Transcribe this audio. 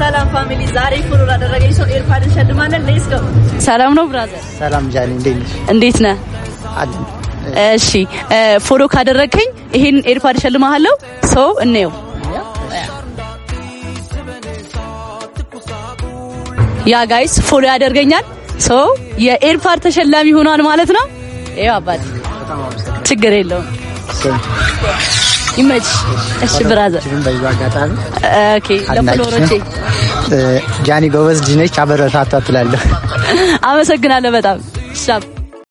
ሰላም ፋሚሊ፣ ዛሬ ፎሎ ላደረገኝ ሰው ኤርፓድ እንሸልማለን። ሌትስ ጎ። ሰላም ነው ብራዘር? ሰላም ጃኒ፣ እንዴት ነሽ? እንዴት ነህ? አለን። እሺ ፎሎ ካደረግከኝ ይሄን ኤርፓድ እሸልምሃለሁ። ሰው እንየው። ያ ጋይስ ፎሎ ያደርገኛል። ሰው የኤርፓድ ተሸላሚ ሆኗል ማለት ነው። ይኸው አባቴ ችግር የለውም ይመች። እሺ ብራዘር ችግር በዚህ አጋጣሚ ኦኬ ለፎሎወሮቼ ጃኒ ጎበዝ ልጅ ነች፣ አበረታቷ ትላለሁ። አመሰግናለሁ በጣም ሻፕ